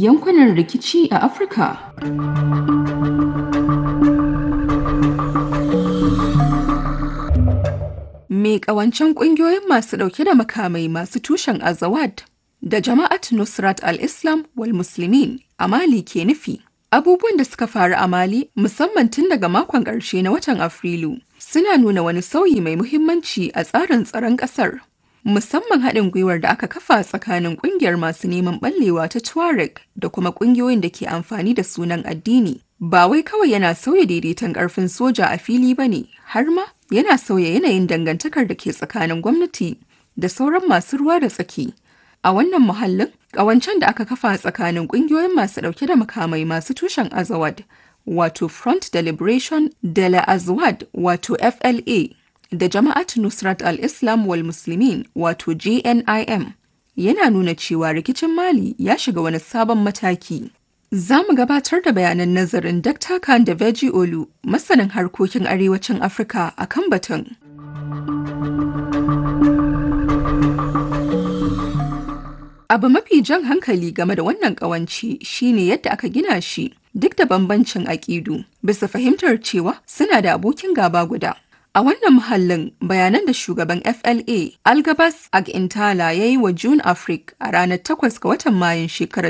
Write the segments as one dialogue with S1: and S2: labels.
S1: yankunan rikici a Afirka. Me ƙawancen ƙungiyoyin masu ɗauke da makamai masu tushen Azawad da Jama'at Nusrat al-Islam wal Muslimin a Mali ke nufi. Abubuwan da suka faru a Mali musamman tun daga makon ƙarshe na watan Afrilu suna nuna wani sauyi mai muhimmanci a tsarin tsaron ƙasar. Musamman haɗin gwiwar da aka kafa tsakanin ƙungiyar masu neman ɓallewa ta Tuareg da kuma ƙungiyoyin da ke amfani da sunan addini. Ba wai kawai yana sauya daidaiton ƙarfin soja a fili ba ne, har ma yana sauya yanayin dangantakar da ke tsakanin gwamnati da sauran masu ruwa da tsaki. A wannan muhallin, ƙawancen da aka kafa tsakanin ƙungiyoyin masu ɗauke da makamai masu tushen Azawad, wato Front de Liberation de la Azawad, wato FLA, da Jama'at Nusrat al-Islam wal Muslimin, wato JNIM, yana nuna cewa rikicin Mali ya shiga wani sabon mataki. Za mu gabatar da bayanan nazarin Dr. Khan da Veji Olu, masanin harkokin arewacin Afirka a kan batun. Abu mafi jan hankali game da wannan ƙawanci shine yadda aka gina shi duk da bambancin aƙidu bisa fahimtar cewa suna da abokin gaba guda. A wannan muhallin bayanan da shugaban FLA Algabas Agintala ya yi wa June Afrique a ranar 8 ga watan Mayun shekarar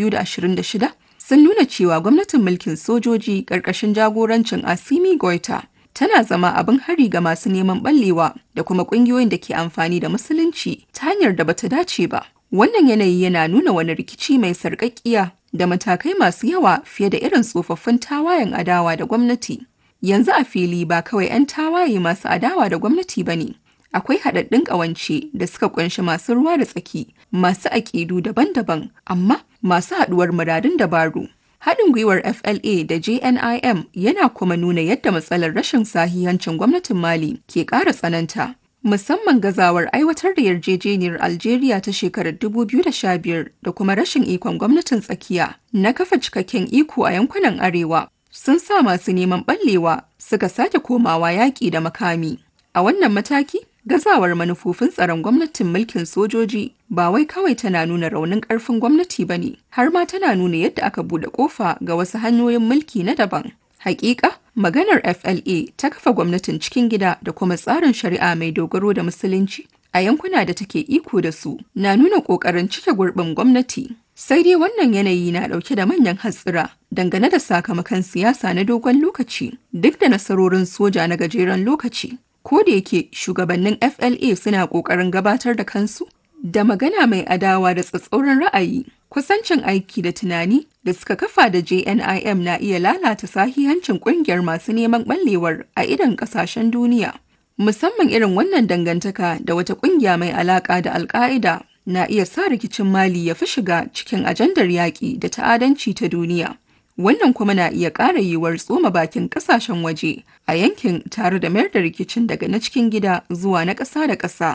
S1: 2026 sun nuna cewa gwamnatin mulkin sojoji ƙarƙashin jagorancin Asimi Goita tana zama abin hari ga masu neman ɓallewa da kuma ƙungiyoyin da ke amfani da musulunci ta hanyar da bata dace ba. Wannan yanayi yana nuna wani rikici mai sarƙaƙƙiya da matakai masu yawa fiye da irin tsofaffin tawayen adawa da gwamnati. Yanzu a fili ba kawai 'yan tawaye masu adawa da gwamnati ba ne. Akwai haɗaɗɗun ƙawance da suka ƙunshi masu ruwa da tsaki, masu aƙidu daban-daban, amma masu haɗuwar muradun dabaru. Haɗin gwiwar FLA da JNIM yana kuma nuna yadda matsalar rashin sahihancin gwamnatin Mali ke ƙara tsananta. musamman gazawar aiwatar da yarjejeniyar Algeria ta shekarar 2015 da kuma rashin ikon gwamnatin tsakiya na kafa cikakken iko a yankunan arewa sun sa masu neman ɓallewa suka sake komawa yaƙi da makami. A wannan mataki, gazawar manufofin tsaron gwamnatin mulkin sojoji ba wai kawai tana nuna raunin ƙarfin gwamnati ba ne, har ma tana nuna yadda aka buɗe ƙofa ga wasu hanyoyin mulki na daban. Hakika, maganar FLA ta kafa gwamnatin cikin gida da kuma tsarin shari'a mai dogaro da musulunci a yankuna da take iko da su na nuna ƙoƙarin cike gurbin gwamnati. Sai dai wannan yanayi na ɗauke da manyan hatsira dangane da sakamakon siyasa na dogon lokaci duk da nasarorin soja na gajeren lokaci. Ko da yake shugabannin FLA suna ƙoƙarin gabatar da kansu da magana mai adawa da tsatsauran ra'ayi kusancin aiki da tunani da suka kafa da JNIM na iya lalata sahihancin kungiyar masu neman ɓallewar a idan ƙasashen duniya. Musamman irin wannan dangantaka da wata ƙungiya mai alaƙa da Alƙa'ida na iya sa rikicin Mali ya fi shiga cikin ajandar yaƙi da ta'adanci ta duniya. Wannan kuma na iya ƙara yiwuwar tsoma bakin ƙasashen waje a yankin tare da mayar da rikicin daga na cikin gida zuwa na ƙasa da ƙasa.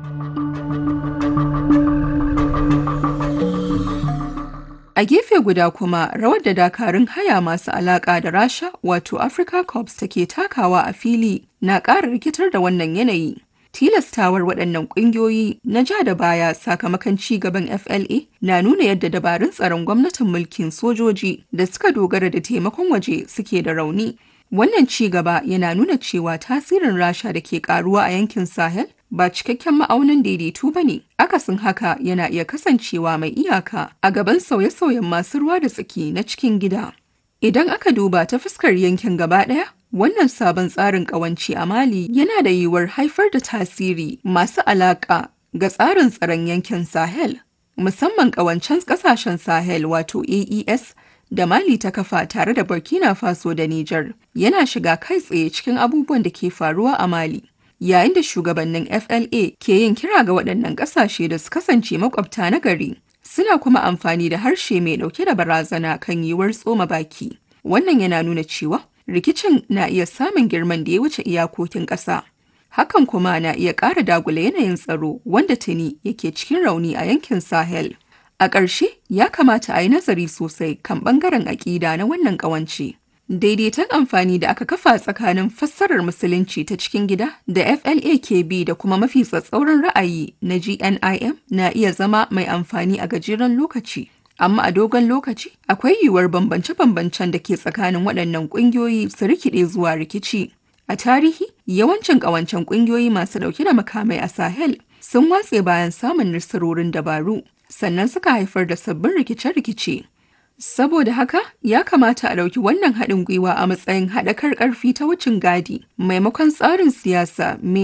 S1: A gefe guda kuma rawar da dakarun haya masu alaƙa da Rasha wato Africa Corps take takawa a fili na ƙara rikitar da wannan yanayi. Tilastawar waɗannan ƙungiyoyi na ja da baya sakamakon ci gaban FLA na nuna yadda dabarun tsaron gwamnatin mulkin sojoji da suka dogara da taimakon waje suke da rauni. Wannan ci gaba yana nuna cewa tasirin Rasha da ke karuwa a yankin Sahel ba cikakken ma'aunin daidaito ba ne. Akasin haka yana iya kasancewa mai iyaka a gaban sauye-sauyen masu ruwa da tsaki na cikin gida. Idan aka duba ta fuskar yankin gaba ɗaya, wannan sabon tsarin ƙawanci a Mali yana da yiwuwar haifar da tasiri masu alaƙa ga tsarin tsaron yankin Sahel, musamman ƙawancen ƙasashen Sahel wato AES da Mali ta kafa tare da Burkina Faso da Nijar yana shiga kai tsaye cikin abubuwan da ke faruwa a Mali. Yayin da shugabannin FLA ke yin kira ga waɗannan ƙasashe da su kasance makwabta na gari, suna kuma amfani da harshe mai ɗauke da barazana kan yiwuwar tsoma baki. Wannan yana nuna cewa rikicin na iya samun girman da ya wuce iyakokin ƙasa. Hakan kuma na iya ƙara dagula yanayin tsaro wanda tuni yake cikin rauni a yankin Sahel. A ƙarshe, ya kamata a yi nazari sosai kan ɓangaren aƙida na wannan ƙawance. Daidaiton amfani da aka kafa tsakanin fassarar musulunci ta cikin gida da FLA ke bi da kuma mafi tsatsauran ra'ayi na GNIM na iya zama mai amfani a gajeren lokaci. amma a dogon lokaci akwai yiwuwar bambance-bambancen da ke tsakanin waɗannan ƙungiyoyi su rikide zuwa rikici. A tarihi, yawancin ƙawancen ƙungiyoyi masu ɗauke da makamai a Sahel sun watse bayan samun nasarorin dabaru, sannan suka haifar da sabbin rikice-rikice. Saboda haka, ya kamata a ɗauki wannan haɗin gwiwa a matsayin haɗakar ƙarfi ta wucin gadi, maimakon tsarin siyasa mai